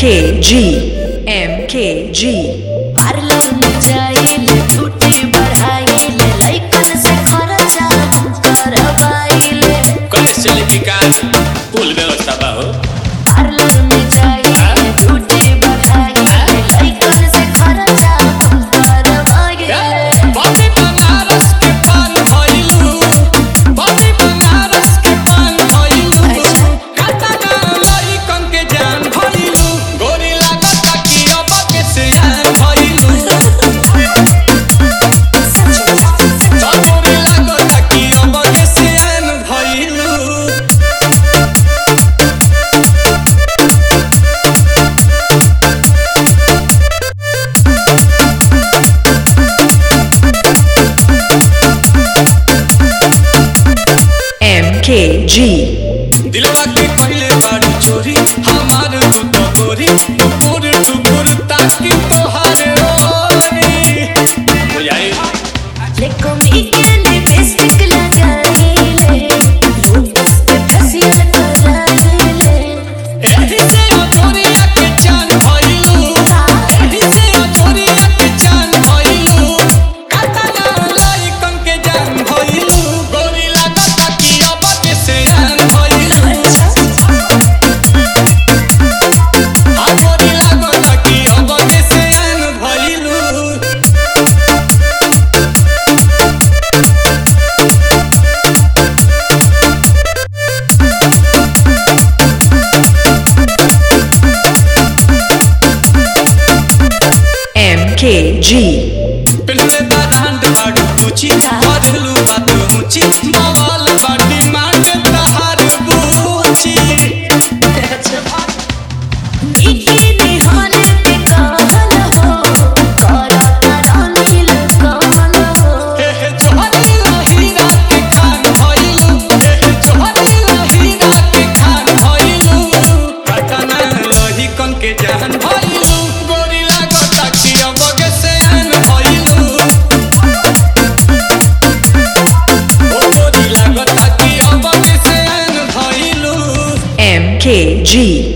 MKG MKG parlour में जाइले छुट्टी बढ़ाइले लइकन से खर्चा हम करवाइले कॉलेज चले की का फुल व्यवस्था बा हो पार्लर में जाइले छुट्टी बढ़ाइले लइकन से खर्चा हम करवाइले बॉडी बनारस के पान भइलू बॉडी बनारस के पान भइलू काटा ना लइकन के जान भइलू गोरी लागत कि अब के सियान भइलू गोरी लागत कि अब के सियान भइलू MKG दिलवा के पहले बारू चोरी हमार तू तो गोरी टुकुर टुकुर ताकि तोहार ओरी बुझाई लेको मी के लिपस्टिक लगाइले लोटस पे फेशियल कराइले एही से अजोरिया के चान भइलू एही से अजोरिया के चान भइलू कातना लइकन के जान भइलू गोरी लागत कि अब के सियान भइलू आ गोरी लागत कि अब के सियान भइलू MKG पेनले बारांड बाडू पूछी करेलू बात ऊंची बवाल बाटी मांग तहार बूची इकी निहाल पे कहल हो करता रानील कमल हो हे जोहरी हीरा के खान भइलू हे जोहरी हीरा के खान भइलू पटना लोही कन के जान भइलू गोरी लागत कि अब के सेन भइलू ओ गोरी लागत कि अब के सेन भइलू MKG